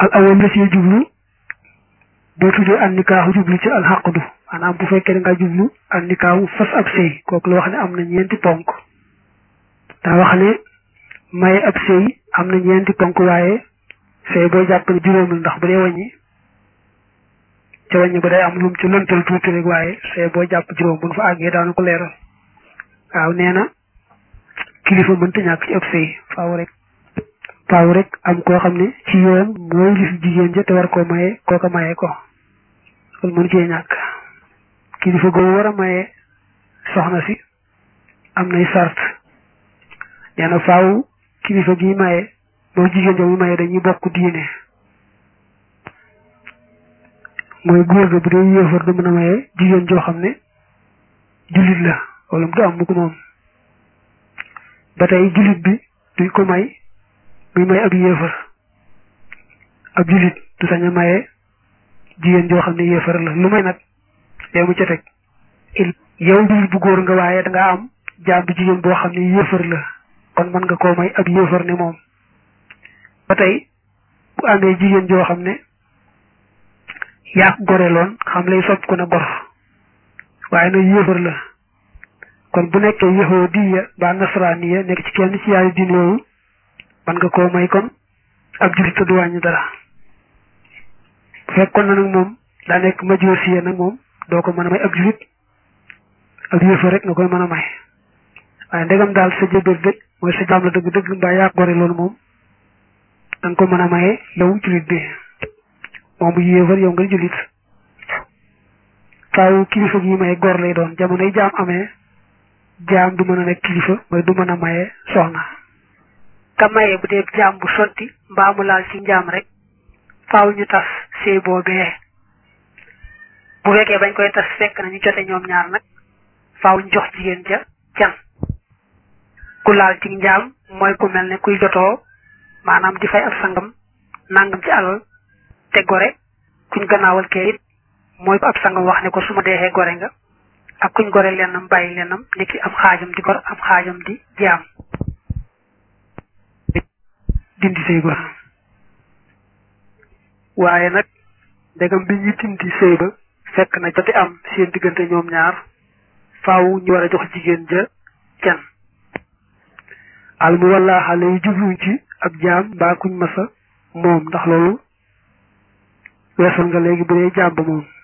al awal la ci jublu boo tuddee an nikaahu jublu ci al xaqdu maanaam bu fekkee da nga jublu an nikaahu fas ab sëy kooku la wax ne am na ñeenti ponk daa wax ne may ab sëy am na ñeenti ponk waaye sëy boo jàpp ne juróomul ndax bu dee wàññi ca wàññi ba day am lum ci lëntal tuuti rek waaye sëy boo jàpp juróom bu nu fa àggee daanu ko leeral waaw nee na kilifa mënta ñàkk ci ab sëy faaw rek faaw rek am koo xam ne ci yoon mooy li fi jigéen ja te war koo maye kooka maye ko loolu mënu cee ñàkk kilifa googu war a maye soxna si am nay sart nee na faaw kilifa gi maye moo jigéen ja mu maye dañuy bokk diine mooy góor ga bu dee yéefar du mën a maye jigéen joo xam ne jullit la wala du am mu ko moom ba tey jullit bi duñ ko may muy may ab yéefar ab jullit du sañ a maye jigéen joo xam ne yéefar la lu may nag yow mu ca teg yow jullit bu góor nga waaye dangaa am jaam bu jigéen boo xam ne yéefar la kon mën nga koo may ab yéefar ne moom ba tey bu amee jigéen joo xam ne yaa goreloon xam lay sopp ko na gor waaye nag yéefar la kon bu nekkee yahudiya ba nasraniya nekk ci kenn ci yaari diine yooyu man nga koo may kon ab jullit te du wàññi dara bu fekkoon na nag moom daa nekk majusiya nag moom doo ko mën a may ab jullit ab yéefar rek nga koy mën a may waaye ndegam daal sa jëbër dëgg mooy sa jaam la dëgg dëgg mbaa yaa gore loolu moom danga ko mën a maye yow jullit bi moom bu yéefar yow nga jullit faaw kilifa gi may gor lay doon jamonoy jaam amee jaam du mën a nekk kilifa mooy du mën a maye soxna ka maye bu dee jaam bu sotti mbaa mu laal ci njaam rek faaw ñu tas sëy boobee bu fekkee bañ koy tas fekk na ñu jote ñoom ñaar nag faaw ñu jox jigéen ja can ku laal ci njaam mooy ku mel ne kuy jotoo maanaam di fay ab sangam nangam ci alal te gore kuñ gannaawal kee it mooy ko ab sangam wax ne ko su ma deexee gore nga ak kuñ gore lennam bàyyi lennam niki ab xaajam di gor ab xaajam di jaam dindi sëy ba waaye nag ndegam bi ñu dindi sëy ba fekk na jote am seen diggante ñoom ñaar faaw ñu war a jox jigéen ja can al mu walla xale yi jubluñ ci ab jaam mbaa kuñ masa moom ndax loolu weesal nga léegi bu dee jaam ba moom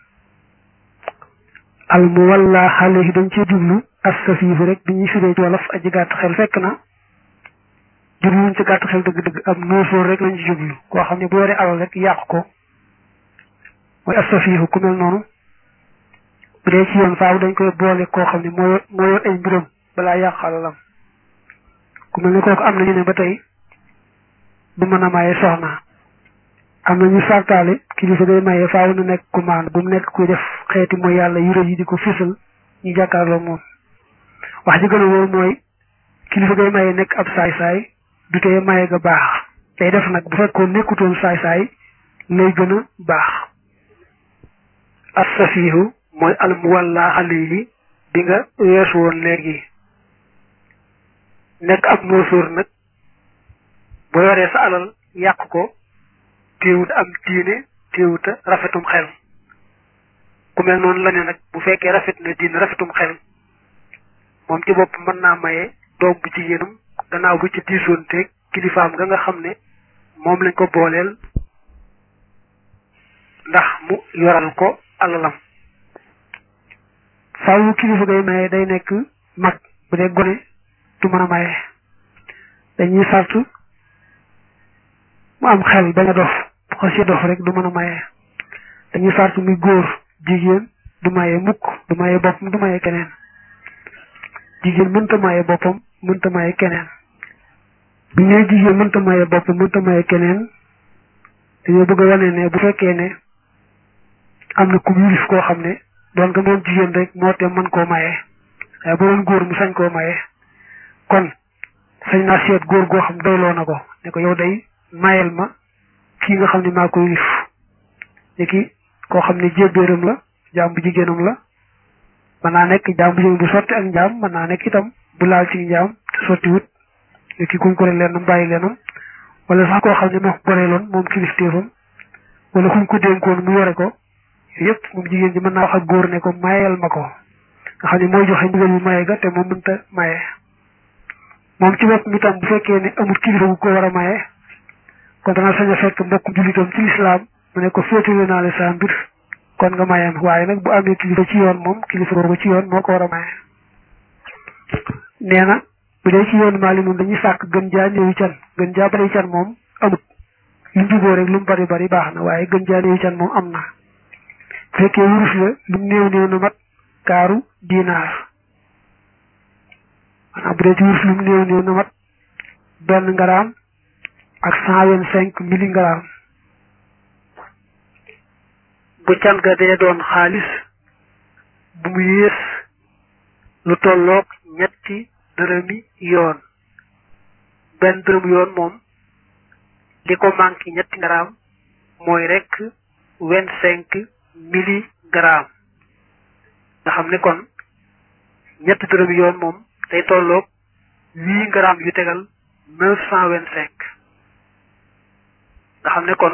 al mu walla xale yi dañ cee jublu as safiifu rek bi ñuy firee ci wolof aji gàtt xel fekk na jubluñ ci gàtt xel dëgg-dëgg am noosóor rek lañ ci jublu koo xam ne bu yoree alal rek yàq ko mooy as safiifu ku mel noonu bu dee ci yoon faaw dañ koy boole koo xam ne moo moo yor ay mbiram balaa yàq alalam ku mel ne kooku am na ñu ne ba tey du mën a maye soxna am na ñu sartaale kilifa day maye faaw na nekk ku maan bu mu nekk kuy def xeeti mooy yàlla yu rëy yi di ko fisal ñu jàkkaarloo moom wax ji gën a wóor mooy kilifa day maye nekk ab saay-saay du tee maye ga baax day def nag bu fekkoon nekkutoon saay-saay lay gën a baax as-safihu mooy al muwalla alayhi bi nga weesu woon léegi nekk ab noosóor nag boo yoree sa alal yàq ko téewut am diine téewut a rafetum xel ku mel noonu la ne nag bu fekkee rafet na diine rafetum xel moom ci bopp mën naa maye doom bu jigéenam gannaaw bu ci diisoon teeg kilifaam nga nga xam ne moom lañ ko booleel ndax mu yoral ko alalam faaw kilifa ngay maye day nekk mag bu dee gone du mën a maye dañuy sart mu am xel bañ a dof bu xasee dof rek du mën a maye dañuy sart muy góor jigéen du maye mukk du maye boppam du maye keneen jigéen mënta maye boppam mënta maye keneen bu ñëwee jigéen mënta maye boppam mënta maye keneen dañoo bëgg a wane ne bu fekkee ne am na ku yilif koo xam ne doon nga moom jigéen rek moo te mën koo maye waaye bu doon góor mu sañ koo maye kon sañ naa seet góor goo xam doyloo na ko ne ko yow day mayel ma kii nga xam ne maa ko yilif ne ki koo xam ne jébbéeram la jaam bu jigéenam la mën naa nekk jaam bu jigéen bu sotti ak njaam mën naa nekk itam bu laal ci njaam te sotti wut ne ki kuñ ko leenam bàyyi leenam wala sax koo xam ne moo ko goreeloon moom kilifteefam wala kuñ ko dénkoon mu yore ko yëpp moom jigéen ji mën naa wax ak góor ne ko mayel ma ko nga xam ne mooy joxe ndigal bu maye ga te moom mënta maye moom ci bopp mi tam bu fekkee ne amul kilifa bu ko war a maye kon dana sañ a fekk mbokk jullitam ci lislaam mu ne ko féetale naa la sa mbir kon nga mayam waaye nag bu amee kilifa ci yoon moom kilifa boobu ci yoon moo ko war a maye nee na bu dee ci yoonu maali moom dañuy sàkk gën jaa néewi can gën jaa bari can moom amut lu mu juboo rek lu mu bari bari baax na waaye gën jaa néewi can moom am na bu fekkee wurus la lu mu néew néew na mat kaaru dinaar maanaam bu dee ci wurus lu mu néew néew na mat benn ngaraam ak cent vingt cinq milligramme bu can ga dee doon xaalis bu mu yées lu tolloog ñetti dërëmi yoon benn dërëm yoon moom li ko manqué ñetti ngaraam mooy rek vingt cinq milligramme nga xam ne kon ñetti dërëm yoon moom day tolloog huit grammes yu tegal neuf cent vingt cinq nga xam ne kon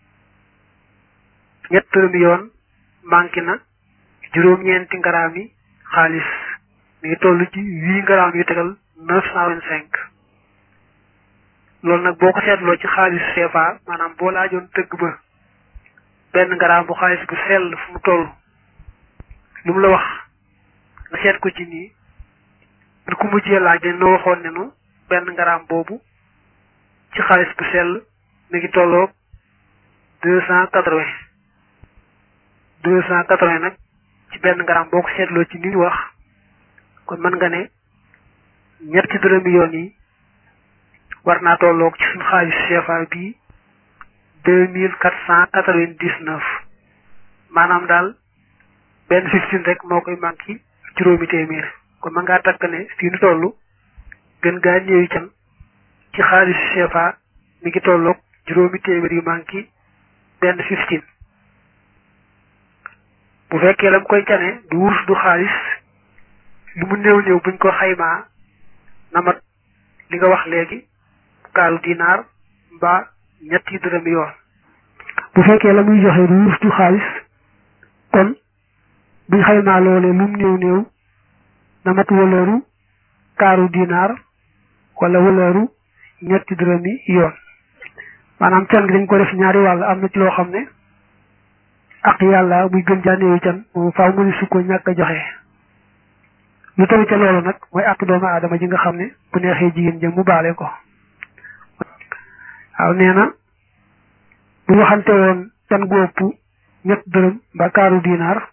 ñett dërëm yoon manqué na juróom-ñeenti grammes yi xaalis mi ngi toll ci huit grammes yu tegal neuf cent vingt cinq loolu nag boo ko seetloo ci xaalis CFA maanaam boo laajoon tëgg ba benn gramme bu xaalis bu sell fu mu toll lu mu la wax nga seet ko ci nii bu ku mujjee laaj dañ noo waxoon ne nu benn gramme boobu ci xaalis bu sell mi ngi tolloog deux cent quatre-vingt deux cent quatre-vingt nag ci benn gramme boo ko seetloo ci ni ñu wax kon mën nga ne ñetti dërëmi yoon yi war naa tolloog ci suñu xaalis CFA bii deux mille quatre cent quatre-vingt-dix-neuf maanaam daal benn fifteen rek moo koy manqué juróomi téeméer kon mën ngaa takk ne fii nu toll gën gaa néewi can ci xaalis CFA mi ngi tolloog juróomi téeméer yu manqué benn fifteen bu fekkee la mu koy cane du wurus du xaalis lu mu néew néew buñ ko xaymaa na mat li nga wax léegi kaaru dinaar mbaa ñetti dërëm yoon bu fekkee la muy joxe du wurus du xaalis kon buñ xaymaa loolee lu mu néew néew na mat wëlëru kaaru dinaar wala wëlëru ñetti dërëmi yoon maanaam can gi dañ ko def ñaari wàll am na ci loo xam ne ak yàlla muy gën jaa néewi can moom faaw mu ne su ko ñàkk a joxe lu taw ca loolu nag mooy àq doomu aadama ji nga xam ne bu neexee jigéen jëm mu baale ko waaw nee na bu ñu waxante woon can gu ëpp ñett dërëm ba kaaru dinaar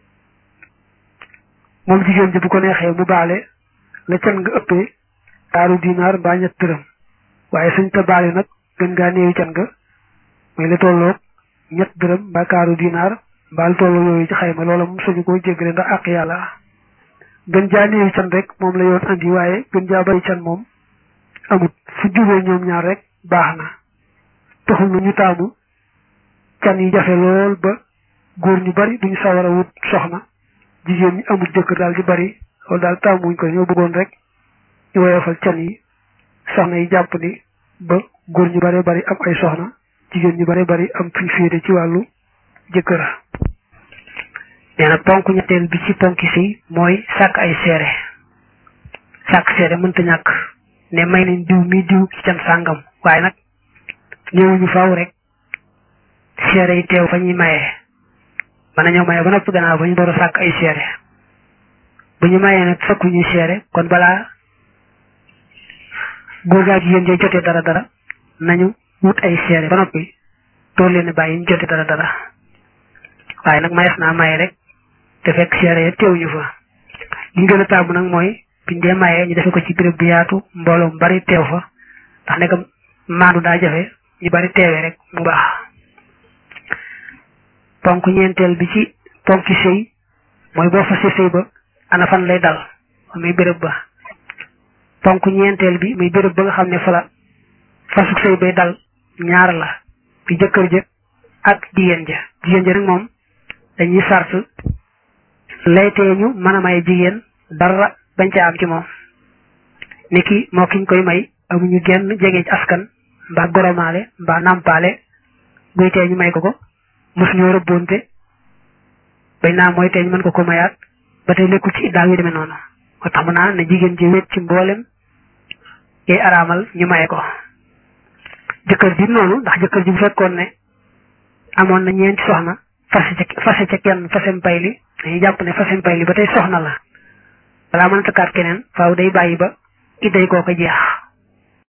moom jigéen ji bu ko neexee mu baale la can nga ëppee kaaru dinaar mbaa ñett dërëm waaye suñ te baale nag gën ngaa néewi can nga mooy la tolloog ñett dërëm mbaa kaaru dinaar mbaa la tolloo yooyu ci xayma loola moom suñu ko jéggale ndax àq yàlla gën jaa néewi can rek moom la yoon andi waaye gën jaa bari can moom amut fu jubee ñoom ñaar rek baax na taxul na ñu taamu can yi jafe lool ba góor ñu bari duñu sawar a wut soxna jigéen ñi amul jëkkër daal di bari loolu daal taamuñ ko ñoo bëggoon rek ñu woyofal can yi soxna yi jàpp ni ba góor ñu bare bari am ay soxna jigéen ñu bare bari am fi féete ci wàllu jëkkër nee na ponk ñetteel bi ci ponki si mooy sàkk ay seere sàkk seere mënta ñàkk ne may nañ diw mi diw ci can sàngam waaye nag ñëwuñu faaw rek seere yi teew fa ñuy mayee mën nañoo maye ba noppi gannaaw ba ñu door a sàkk ay seere bu ñu mayee nag fekku ñuy seere kon balaa góor gaa jigéen jee jotee dara dara nañu wut ay seere ba noppi door leen bàyyi ñu jotee dara dara waaye nag mayees naa maye rek te fekk seere ya teewuñu fa li ñu gën a taamu nag mooy biñ dee mayee ñu defe ko ci béréb bu yaatu mbooloo mu bari teew fa ndax nekk maandu daa jafe ñu bari teewee rek mu baax ponk ñeenteel bi ci ponki sëy mooy boo fasee sëy ba ana fan lay dal muy béréb ba ponk ñeenteel bi muy béréb ba nga xam ne fa la fasuk sëy bay dal ñaar la bi jëkkër ja ak jigéen ja jigéen ja nag moom dañuy sart laytee ñu mën a may jigéen dara bañ ca am ci moom ni ki moo kiñ koy may amuñu genn jege ci askan mbaa goromaale mbaa nàmpaale guy tee ñu may ko ko mosuñoo rëbboonte bañ naa mooy tee ñu mën ko ko mayaat ba tey nekkul ci iddaa yu demee noonu moo tax mu naa ne jigéen ji wét ci mboolem yay araamal ñu maye ko jëkkër ji noonu ndax jëkkër ji bu fekkoon ne amoon na ñeenti soxna fase ca fase ca kenn fasem pay li dañuy jàpp ne fasem pay li ba tey soxna la balaa mën a takkaat keneen faaw day bàyyi ba idday koo ko jeex